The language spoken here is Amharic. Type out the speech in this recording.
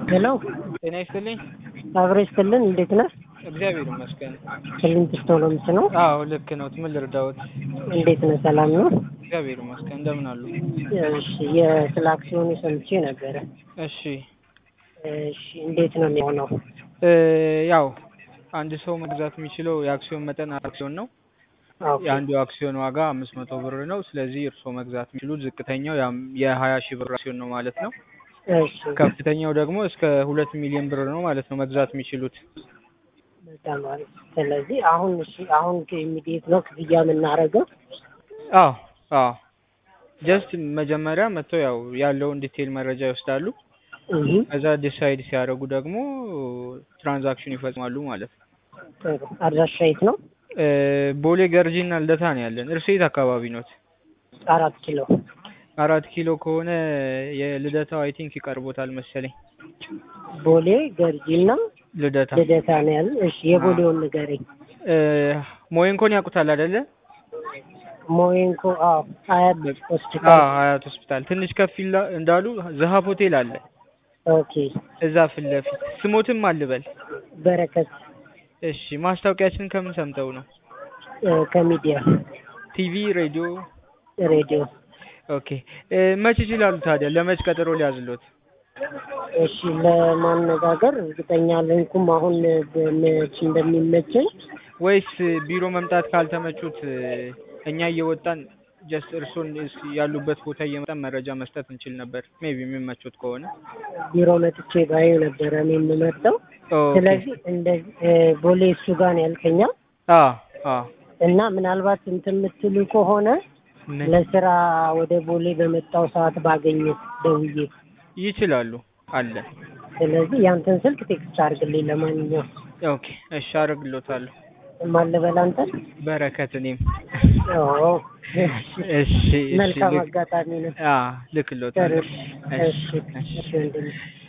ሄሎ ጤና ይስጥልኝ። አብሮ ይስጥልን። እንዴት ነህ? እግዚአብሔር ይመስገን። ክሊንት ስቶሎምስ ነው። አዎ ልክ ነው። ምን ልርዳዎት? እንዴት ነህ? ሰላም ነው? እግዚአብሔር ይመስገን። እንደምን አሉ? እሺ፣ የስለ አክሲዮኑ ሰምቼ ነበረ። እሺ እሺ፣ እንዴት ነው የሚሆነው? እ ያው አንድ ሰው መግዛት የሚችለው የአክሲዮን መጠን አክሲዮን ነው። ኦኬ፣ የአንዱ አክሲዮን ዋጋ አምስት መቶ ብር ነው። ስለዚህ እርስዎ መግዛት የሚችሉት ዝቅተኛው ያም የሀያ ሺህ ብር አክሲዮን ነው ማለት ነው። እሺ፣ ከፍተኛው ደግሞ እስከ ሁለት ሚሊዮን ብር ነው ማለት ነው መግዛት የሚችሉት። በጣም አሪፍ። ስለዚህ አሁን እሺ፣ አሁን ኢሚዲየት ነው ክፍያ የምናደርገው? አዎ አዎ ጀስት መጀመሪያ መጥተው ያው ያለውን ዲቴይል መረጃ ይወስዳሉ። እህ ከዛ ዲሳይድ ሲያደርጉ ደግሞ ትራንዛክሽን ይፈጽማሉ ማለት ነው። ጥሩ። አድራሻ የት ነው? እ ቦሌ ገርጂና ልደታ ነው ያለን። እርሶ የት አካባቢ ኖት? አራት ኪሎ። አራት ኪሎ ከሆነ የልደታው አይ ቲንክ ይቀርቦታል መሰለኝ። ቦሌ ገርጂና ልደታ ልደታ ነው ያለ። እሺ፣ የቦሌውን ንገረኝ። እ ሞይንኮን ያውቁታል አይደለ? ሞይንኮ። አዎ፣ አያት አዎ ሆስፒታል። ሀያት ሆስፒታል ትንሽ ከፍ ይላ- እንዳሉ ዘሀብ ሆቴል አለ ኦኬ። እዛ ፊት ለፊት ስሞትም አልበል። በረከት እሺ ማስታወቂያችንን ከምን ሰምተው ነው? እ ከሚዲያ ቲቪ፣ ሬዲዮ? ሬዲዮ። ኦኬ እ መች ይችላሉ ታዲያ? ለመች ቀጠሮ ሊያዝሎት? እሺ ለማነጋገር እርግጠኛ አልሆንኩም አሁን በመች እንደሚመቸኝ። ወይስ ቢሮ መምጣት ካልተመቹት እ እኛ እየወጣን ጀስት እርሶን እስ- ያሉበት ቦታ እየመጣን መረጃ መስጠት እንችል ነበር። ሜቢ የሚመቹት ከሆነ ቢሮ መጥቼ ባየው ነበረ እኔ የምመርጠው። ኦኬ። ስለዚህ እንደዚህ እ ቦሌ እሱ ጋር ነው ያልከኛ አ አ እና ምናልባት እንትን የምትሉ ከሆነ ምን ለስራ ወደ ቦሌ በመጣው ሰዓት ባገኘ ደውዬ። ይችላሉ አለ። ስለዚህ ያንተን ስልክ ቴክስት አድርግልኝ። ለማንኛውም ኦኬ እሺ አደርግሎታለሁ። ማን ልበል አንተን? በረከት እኔም ኦ እሺ እሺ መልካም ልክ- አጋጣሚ ነው። አ ልክሎታለሁ። እሺ እሺ እሺ ወንድሜ